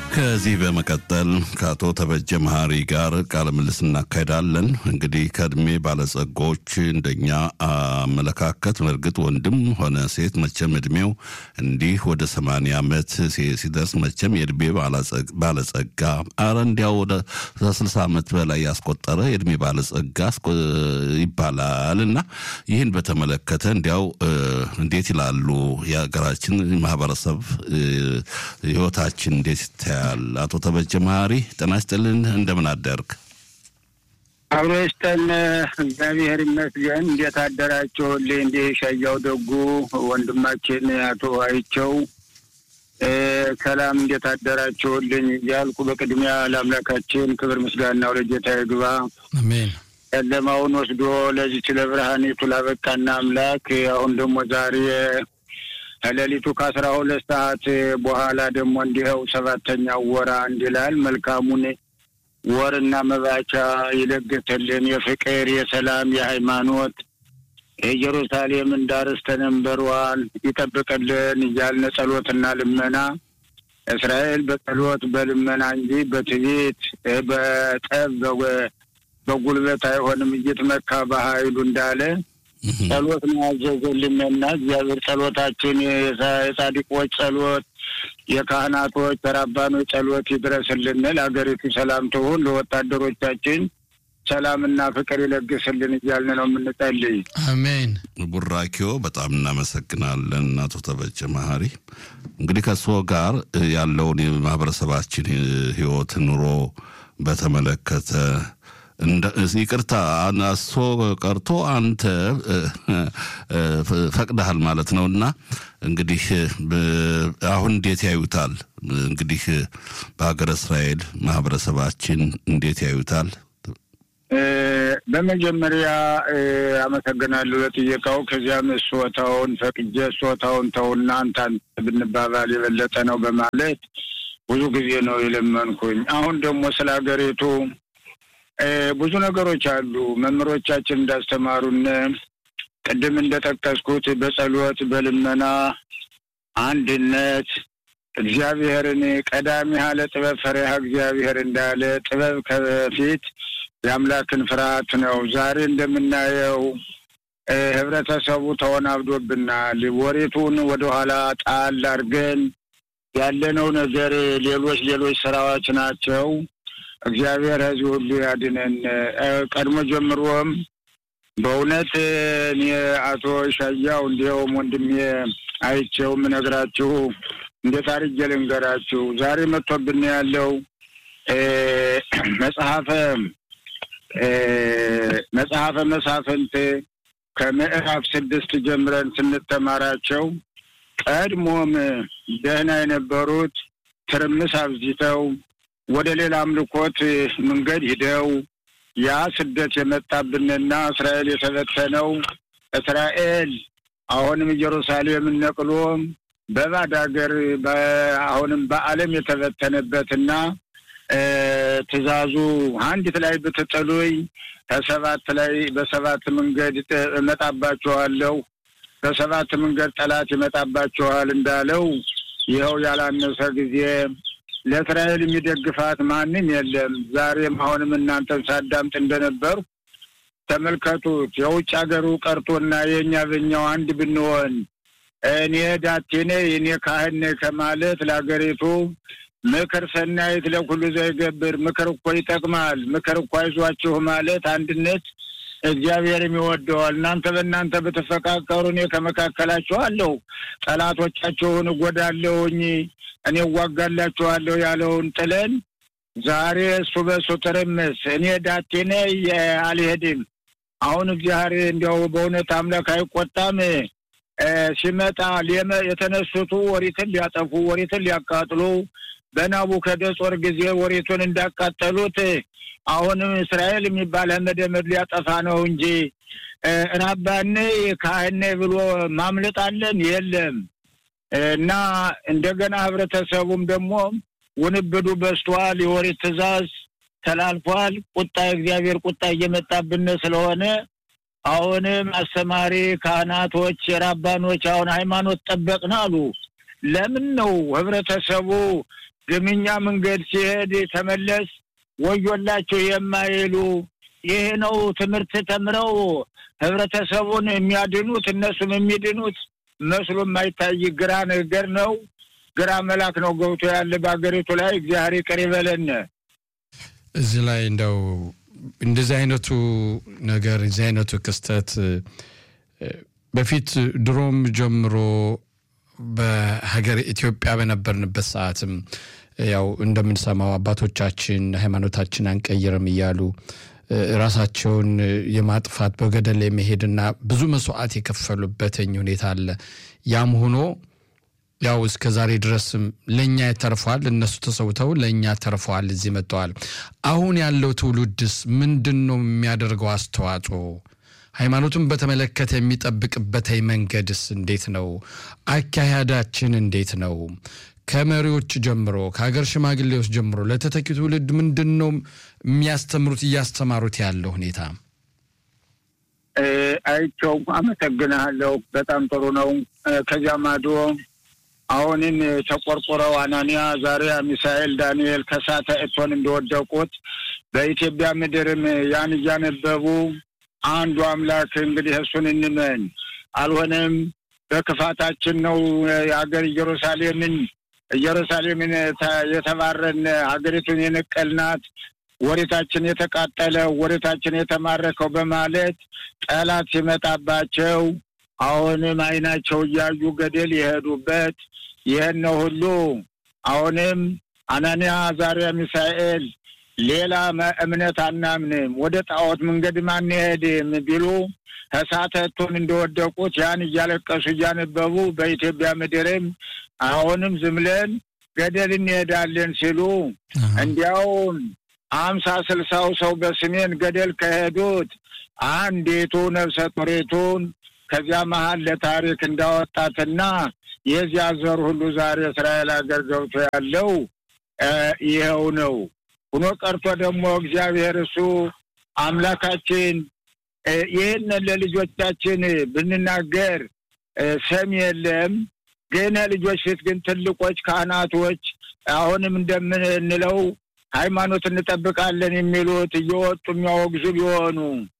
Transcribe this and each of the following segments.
ከዚህ በመቀጠል ከአቶ ተበጀ መሀሪ ጋር ቃለ ምልልስ እናካሄዳለን። እንግዲህ ከእድሜ ባለጸጎች እንደኛ አመለካከት በእርግጥ ወንድም ሆነ ሴት መቼም እድሜው እንዲህ ወደ ሰማንያ ዓመት ሲደርስ መቼም የእድሜ ባለጸጋ አረ እንዲያው ወደ ስልሳ ዓመት በላይ ያስቆጠረ የእድሜ ባለጸጋ ይባላል እና ይህን በተመለከተ እንዲያው እንዴት ይላሉ የሀገራችን ማህበረሰብ ህይወታችን እንዴት ይታያል? አቶ ተበጀ መሀሪ ጤና ይስጥልን፣ እንደምን አደርግ? አብሮ ይስጠን፣ እግዚአብሔር ይመስገን። እንዴት አደራችሁልኝ? እንዲህ ሻያው ደጉ ወንድማችን አቶ አይቸው ሰላም እንዴት አደራችሁልኝ እያልኩ በቅድሚያ ለአምላካችን ክብር ምስጋናው ለጌታ ይግባ። አሜን። ጨለማውን ወስዶ ለዚች ለብርሃኒቱ ላበቃና አምላክ አሁን ደግሞ ዛሬ ከሌሊቱ ከአስራ ሁለት ሰዓት በኋላ ደግሞ እንዲኸው ሰባተኛው ወራ እንዲላል መልካሙን ወርና መባቻ ይለግትልን። የፍቅር የሰላም የሃይማኖት የኢየሩሳሌምን ዳርስ ተነንበሯን ይጠብቅልን እያልን ጸሎትና ልመና እስራኤል በጸሎት በልመና እንጂ በትዕቢት በጠብ በጉልበት አይሆንም እይትመካ በኃይሉ እንዳለ ጸሎት ነው ያዘዘልንና እግዚአብሔር ጸሎታችን የጻድቆች ጸሎት፣ የካህናቶች ተራባኖች ጸሎት ይድረስልን። ለሀገሪቱ ሰላም ትሁን፣ ለወታደሮቻችን ሰላምና ፍቅር ይለግስልን እያልን ነው የምንጸልይ። አሜን። ቡራኪዮ በጣም እናመሰግናለን አቶ ተበጀ መሀሪ። እንግዲህ ከእርስዎ ጋር ያለውን የማህበረሰባችን ህይወት ኑሮ በተመለከተ ይቅርታ እሱ ቀርቶ አንተ ፈቅደሃል ማለት ነው። እና እንግዲህ አሁን እንዴት ያዩታል? እንግዲህ በሀገረ እስራኤል ማህበረሰባችን እንዴት ያዩታል? በመጀመሪያ አመሰግናለሁ ለጥየቃው። ከዚያም ሶታውን ፈቅጄ ሶታውን ተውና አንተ ብንባባል የበለጠ ነው በማለት ብዙ ጊዜ ነው የለመንኩኝ። አሁን ደግሞ ስለ ሀገሪቱ ብዙ ነገሮች አሉ። መምህሮቻችን እንዳስተማሩን ቅድም እንደጠቀስኩት በጸሎት በልመና አንድነት እግዚአብሔርን ቀዳሚ ያለ ጥበብ ፈሪሃ እግዚአብሔር እንዳለ ጥበብ ከፊት የአምላክን ፍርሃት ነው። ዛሬ እንደምናየው ህብረተሰቡ ተወናብዶብናል። ወሬቱን ወደኋላ ጣል አድርገን ያለነው ነገር ሌሎች ሌሎች ስራዎች ናቸው። እግዚአብሔር ህዝብ ሁሉ ያድነን። ቀድሞ ጀምሮም በእውነት እኔ አቶ ሻያው እንዲያውም ወንድሜ አይቼው የምነግራችሁ እንዴት አድርጌ ልንገራችሁ። ዛሬ መጥቶብን ያለው መጽሐፈ መጽሐፈ መሳፍንት ከምዕራፍ ስድስት ጀምረን ስንተማራቸው ቀድሞም ደህና የነበሩት ትርምስ አብዝተው ወደ ሌላ አምልኮት መንገድ ሂደው ያ ስደት የመጣብንና እስራኤል የተበተነው እስራኤል አሁንም ኢየሩሳሌምን ነቅሎ በባድ ሀገር አሁንም በዓለም የተበተነበትና ትእዛዙ አንዲት ላይ ብትጥሉኝ ከሰባት ላይ በሰባት መንገድ እመጣባችኋለሁ፣ በሰባት መንገድ ጠላት ይመጣባችኋል እንዳለው ይኸው ያላነሰ ጊዜ ለእስራኤል የሚደግፋት ማንም የለም። ዛሬም አሁንም እናንተን ሳዳምጥ እንደነበሩ ተመልከቱት። የውጭ ሀገሩ ቀርቶና የእኛ በኛው አንድ ብንሆን እኔ ዳቴ ነኝ እኔ ካህን ነኝ ከማለት ለሀገሪቱ ምክር ሰናይት ለኩሉ ዘይገብር ምክር እኮ ይጠቅማል። ምክር እኮ አይዟችሁ ማለት አንድነት እግዚአብሔርም ይወደዋል። እናንተ በእናንተ ብትፈቃቀሩ እኔ ከመካከላችሁ አለሁ፣ ጠላቶቻችሁን እጎዳለሁኝ እኔ እዋጋላችኋለሁ ያለውን ጥለን ዛሬ እሱ በእሱ ትርምስ እኔ ዳቴ ነኝ አልሄድም። አሁን እግዚአብሔር እንዲያው በእውነት አምላክ አይቆጣም። ሲመጣ የተነሱቱ ወሪትን ሊያጠፉ ወሪትን ሊያቃጥሉ በናቡከደጾር ጊዜ ወሬቱን እንዳቃጠሉት አሁንም እስራኤል የሚባል መደመድ ሊያጠፋ ነው እንጂ ራባኔ ካህኔ ብሎ ማምለጣለን የለም። እና እንደገና ህብረተሰቡም ደግሞ ውንብዱ በዝቷል። የወሬት ትእዛዝ ተላልፏል። ቁጣ የእግዚአብሔር ቁጣ እየመጣብን ስለሆነ አሁንም አስተማሪ ካህናቶች፣ ራባኖች አሁን ሃይማኖት ጠበቅን አሉ። ለምን ነው ህብረተሰቡ ግምኛ መንገድ ሲሄድ ተመለስ ወዮላቸው የማይሉ ይሄ ነው ትምህርት ተምረው ህብረተሰቡን የሚያድኑት እነሱም የሚድኑት መስሎ የማይታይ ግራ ነገር ነው። ግራ መላክ ነው ገብቶ ያለ በሀገሪቱ ላይ እግዚአብሔር ይቅር ይበለን። እዚህ ላይ እንደው እንደዚህ አይነቱ ነገር እዚህ አይነቱ ክስተት በፊት ድሮም ጀምሮ በሀገር ኢትዮጵያ በነበርንበት ሰዓትም ያው እንደምንሰማው አባቶቻችን ሃይማኖታችን አንቀይርም እያሉ ራሳቸውን የማጥፋት በገደል የመሄድና ብዙ መስዋዕት የከፈሉበትኝ ሁኔታ አለ። ያም ሆኖ ያው እስከ ዛሬ ድረስም ለእኛ ተርፏል። እነሱ ተሰውተው ለእኛ ተርፈዋል፣ እዚህ መጥተዋል። አሁን ያለው ትውልድስ ምንድን ነው የሚያደርገው አስተዋጽኦ? ሃይማኖቱን በተመለከተ የሚጠብቅበት መንገድስ እንዴት ነው? አካሄዳችን እንዴት ነው? ከመሪዎች ጀምሮ ከሀገር ሽማግሌዎች ጀምሮ ለተተኪ ትውልድ ምንድን ነው የሚያስተምሩት እያስተማሩት ያለው ሁኔታ? አይቸው አመሰግናለሁ። በጣም ጥሩ ነው። ከዚያ ማዶ አሁንን ተቆርቆረው አናንያ፣ ዛሬያ፣ ሚሳኤል፣ ዳንኤል ከሳተ እቶን እንደወደቁት በኢትዮጵያ ምድርም ያን እያነበቡ አንዱ አምላክ እንግዲህ እሱን እንመን አልሆነም በክፋታችን ነው የሀገር ኢየሩሳሌምን ኢየሩሳሌምን የተባረን ሀገሪቱን የነቀልናት ወሬታችን የተቃጠለ ወሬታችን የተማረከው በማለት ጠላት ሲመጣባቸው አሁንም ዓይናቸው እያዩ ገደል የሄዱበት ይህን ነው ሁሉ አሁንም አናንያ፣ አዛርያ፣ ሚሳኤል ሌላ እምነት አናምንም ወደ ጣዖት መንገድም አንሄድም ቢሉ ከሳተቱን እንደወደቁት ያን እያለቀሱ እያነበቡ በኢትዮጵያ ምድርም አሁንም ዝም ብለን ገደል እንሄዳለን ሲሉ እንዲያውም አምሳ ስልሳው ሰው በስሜን ገደል ከሄዱት አንዲቱ ነፍሰ ጡሪቱን ከዚያ መሀል ለታሪክ እንዳወጣትና የዚያ ዘር ሁሉ ዛሬ እስራኤል ሀገር ገብቶ ያለው ይኸው ነው። ሁኖ ቀርቶ ደግሞ እግዚአብሔር እሱ አምላካችን ይህንን ለልጆቻችን ብንናገር ሰም የለም። ግን ልጆች ፊት ግን ትልቆች ካህናቶች አሁንም እንደምንለው ሃይማኖት እንጠብቃለን የሚሉት እየወጡ የሚያወግዙ ቢሆኑ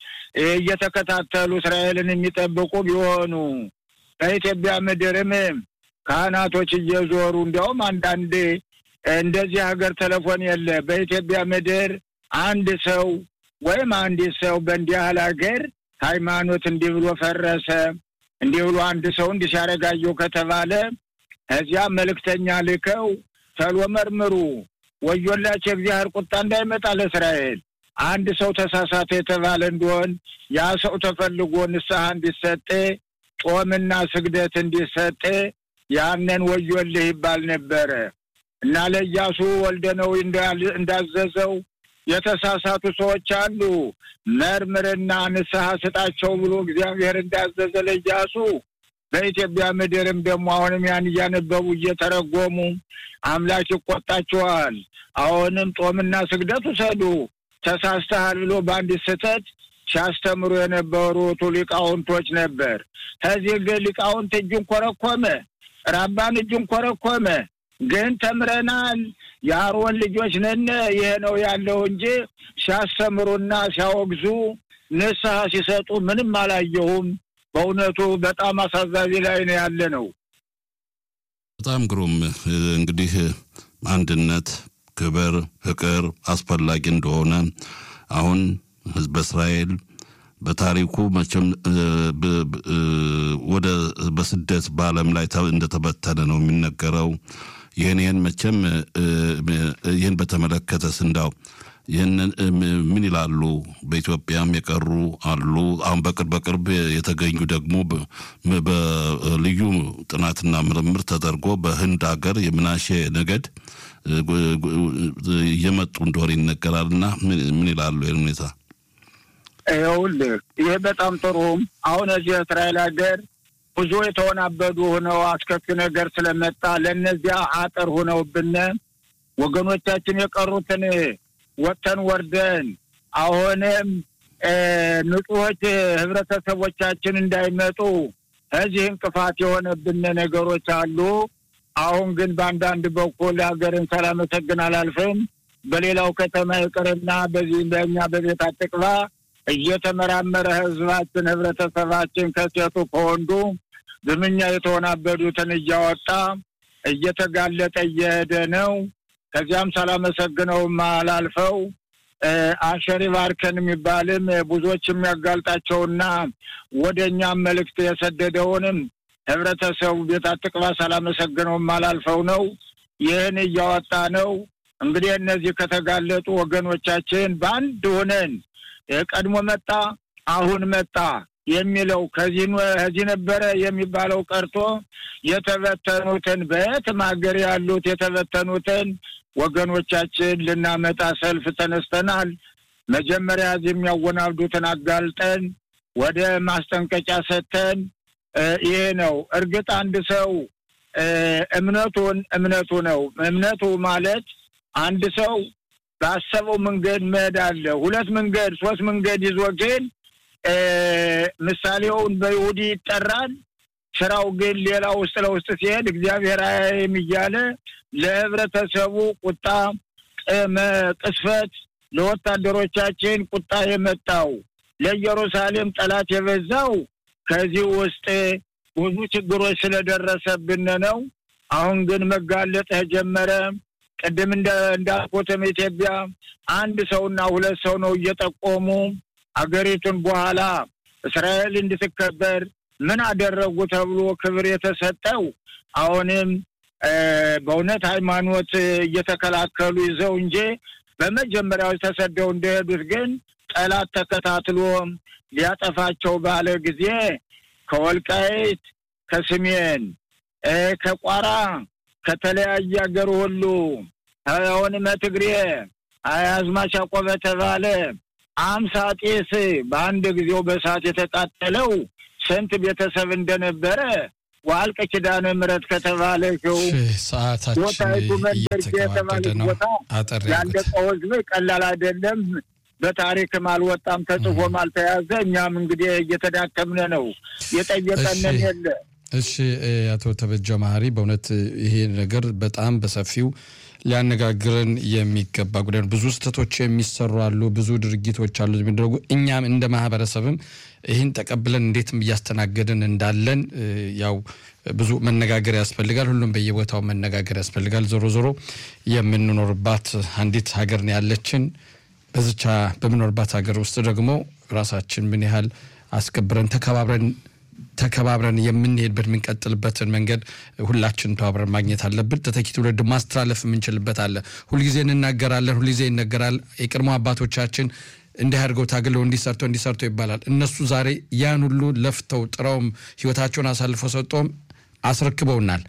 እየተከታተሉ እስራኤልን የሚጠብቁ ቢሆኑ በኢትዮጵያ ምድርም ካህናቶች እየዞሩ እንዲያውም አንዳንድ እንደዚህ ሀገር ቴሌፎን የለ በኢትዮጵያ ምድር አንድ ሰው ወይም አንዲት ሰው በእንዲህ ያህል ሀገር ሃይማኖት እንዲህ ብሎ ፈረሰ እንዲህ ብሎ አንድ ሰው እንዲህ ሲያረጋየው ከተባለ እዚያ መልእክተኛ ልከው ተሎ መርምሩ፣ ወዮላቸው የእግዚአብሔር ቁጣ እንዳይመጣ ለእስራኤል። አንድ ሰው ተሳሳተ የተባለ እንደሆን ያ ሰው ተፈልጎ ንስሐ እንዲሰጥ ጾምና ስግደት እንዲሰጥ ያንን ወዮልህ ይባል ነበረ እና ለኢያሱ ወልደ ነው እንዳዘዘው የተሳሳቱ ሰዎች አሉ፣ መርምርና ንስሐ ስጣቸው ብሎ እግዚአብሔር እንዳዘዘ ለኢያሱ በኢትዮጵያ ምድርም ደግሞ አሁንም ያን እያነበቡ እየተረጎሙ አምላክ ይቆጣቸዋል። አሁንም ጦምና ስግደት ውሰዱ ተሳስተሃል ብሎ በአንዲት ስህተት ሲያስተምሩ የነበሩት ሊቃውንቶች ነበር። ከዚህ ግን ሊቃውንት እጁን ኮረኮመ፣ ራባን እጁን ኮረኮመ። ግን ተምረናል፣ የአሮን ልጆች ነን፣ ይሄ ነው ያለው እንጂ ሲያስተምሩና ሲያወግዙ ንስሐ ሲሰጡ ምንም አላየሁም። በእውነቱ በጣም አሳዛቢ ላይ ነው ያለ ነው። በጣም ግሩም። እንግዲህ አንድነት፣ ክብር፣ ፍቅር አስፈላጊ እንደሆነ አሁን ህዝበ እስራኤል በታሪኩ መቼም ወደ በስደት በዓለም ላይ እንደተበተነ ነው የሚነገረው። ይህን ይህን መቼም ይህን በተመለከተ ስንዳው ይህንን ምን ይላሉ? በኢትዮጵያም የቀሩ አሉ። አሁን በቅርብ በቅርብ የተገኙ ደግሞ በልዩ ጥናትና ምርምር ተደርጎ በህንድ ሀገር የምናሼ ነገድ እየመጡ እንደሆነ ይነገራል። እና ምን ይላሉ ይህን ሁኔታ? ይኸውልህ ይህ በጣም ጥሩ። አሁን እዚህ እስራኤል ሀገር ብዙ የተወናበዱ ሆነው አስከፊ ነገር ስለመጣ ለእነዚያ አጥር ሆነውብን ወገኖቻችን የቀሩትን ወጥተን ወርደን አሁንም ንጹሖች ህብረተሰቦቻችን እንዳይመጡ እዚህ እንቅፋት የሆነብን ነገሮች አሉ። አሁን ግን በአንዳንድ በኩል ሀገርን ሳላመሰግን አላልፍም። በሌላው ከተማ ይቅርና በዚህ በእኛ በቤት አጥቅባ እየተመራመረ ህዝባችን ህብረተሰባችን ከሴቱ ከወንዱ ዝምኛ የተወናበዱትን እያወጣ እየተጋለጠ እየሄደ ነው። ከዚያም ሳላመሰግነውም አላልፈው አሸሪ ባርከን የሚባልም ብዙዎች የሚያጋልጣቸውና ወደ እኛም መልእክት የሰደደውንም ህብረተሰቡ ቤት አጥቅባ ሳላመሰግነውም አላልፈው ነው። ይህን እያወጣ ነው። እንግዲህ እነዚህ ከተጋለጡ ወገኖቻችን በአንድ ሆነን ቀድሞ መጣ አሁን መጣ የሚለው ከዚህ ነበረ የሚባለው ቀርቶ የተበተኑትን በየትም ሀገር ያሉት የተበተኑትን ወገኖቻችን ልናመጣ ሰልፍ ተነስተናል። መጀመሪያ እዚህ የሚያወናብዱትን አጋልጠን ወደ ማስጠንቀቂያ ሰጥተን ይሄ ነው። እርግጥ አንድ ሰው እምነቱን እምነቱ ነው። እምነቱ ማለት አንድ ሰው ባሰበው መንገድ መሄድ አለ። ሁለት መንገድ ሶስት መንገድ ይዞ ግን ምሳሌውን በይሁዲ ይጠራል። ስራው ግን ሌላ ውስጥ ለውስጥ ሲሄድ እግዚአብሔር አያይም እያለ ለህብረተሰቡ ቁጣ ቅስፈት፣ ለወታደሮቻችን ቁጣ የመጣው ለኢየሩሳሌም ጠላት የበዛው ከዚህ ውስጥ ብዙ ችግሮች ስለደረሰብን ነው። አሁን ግን መጋለጥ ተጀመረ። ቅድም እንዳልኩትም ኢትዮጵያ አንድ ሰውና ሁለት ሰው ነው እየጠቆሙ አገሪቱን በኋላ እስራኤል እንድትከበር ምን አደረጉ ተብሎ ክብር የተሰጠው አሁንም በእውነት ሃይማኖት እየተከላከሉ ይዘው እንጂ በመጀመሪያዎች ተሰደው እንደሄዱት ግን ጠላት ተከታትሎ ሊያጠፋቸው ባለ ጊዜ ከወልቃይት፣ ከስሜን፣ ከቋራ ከተለያየ ሀገር ሁሉ አሁንም ትግሬ አዝማች ያዕቆብ ተባለ አምሳ ጤስ በአንድ ጊዜው በሰዓት የተቃጠለው ስንት ቤተሰብ እንደነበረ ዋልቀ ኪዳነ ምሕረት ከተባለችው ቦታይቱ መንደርጌ የተባለች ቦታ ያለቀው ህዝብ ቀላል አይደለም። በታሪክም አልወጣም፣ ተጽፎም አልተያዘ። እኛም እንግዲህ እየተዳከምነ ነው። የጠየቀንን የለ። እሺ አቶ ተበጀ መሀሪ፣ በእውነት ይሄ ነገር በጣም በሰፊው ሊያነጋግረን የሚገባ ጉዳይ ነው። ብዙ ስህተቶች የሚሰሩ አሉ፣ ብዙ ድርጊቶች አሉ የሚደረጉ። እኛም እንደ ማህበረሰብም ይህን ተቀብለን እንዴትም እያስተናገድን እንዳለን ያው ብዙ መነጋገር ያስፈልጋል። ሁሉም በየቦታው መነጋገር ያስፈልጋል። ዞሮ ዞሮ የምንኖርባት አንዲት ሀገር ነው ያለችን። በዝቻ በምኖርባት ሀገር ውስጥ ደግሞ ራሳችን ምን ያህል አስከብረን ተከባብረን ተከባብረን የምንሄድበት የምንቀጥልበትን መንገድ ሁላችን ተባብረን ማግኘት አለብን። ተተኪ ትውልድ ማስተላለፍ የምንችልበት አለ። ሁልጊዜ እንናገራለን፣ ሁልጊዜ ይነገራል። የቀድሞ አባቶቻችን እንዲህ አድርገው ታግለው እንዲሰርተው እንዲሰርተው ይባላል። እነሱ ዛሬ ያን ሁሉ ለፍተው ጥረውም ህይወታቸውን አሳልፈው ሰጠውም አስረክበውናል።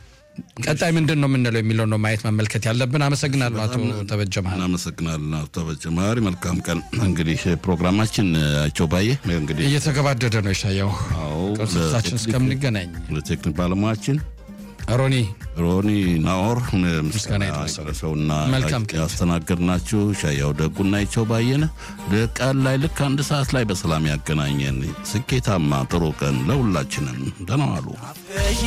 ቀጣይ ምንድን ነው የምንለው የሚለው ነው ማየት መመልከት ያለብን። አመሰግናለሁ አቶ ተበጀ መሀሪ። እናመሰግናለን አቶ ተበጀ መሀሪ። መልካም ቀን። እንግዲህ ፕሮግራማችን አቸው ባየ እንግዲህ እየተገባደደ ነው ይሻየው ቅርሶቻችን እስከምንገናኝ ለቴክኒክ ባለሙያችን ሮኒ ሮኒ ናኦር ምስጋና ሰውና መልካም ቀን ያስተናገድናችሁ ሻያው ደጉና ይቸው ባየነ ቀን ላይ ልክ አንድ ሰዓት ላይ በሰላም ያገናኘን። ስኬታማ ጥሩ ቀን ለሁላችንም። ደህና ዋሉ።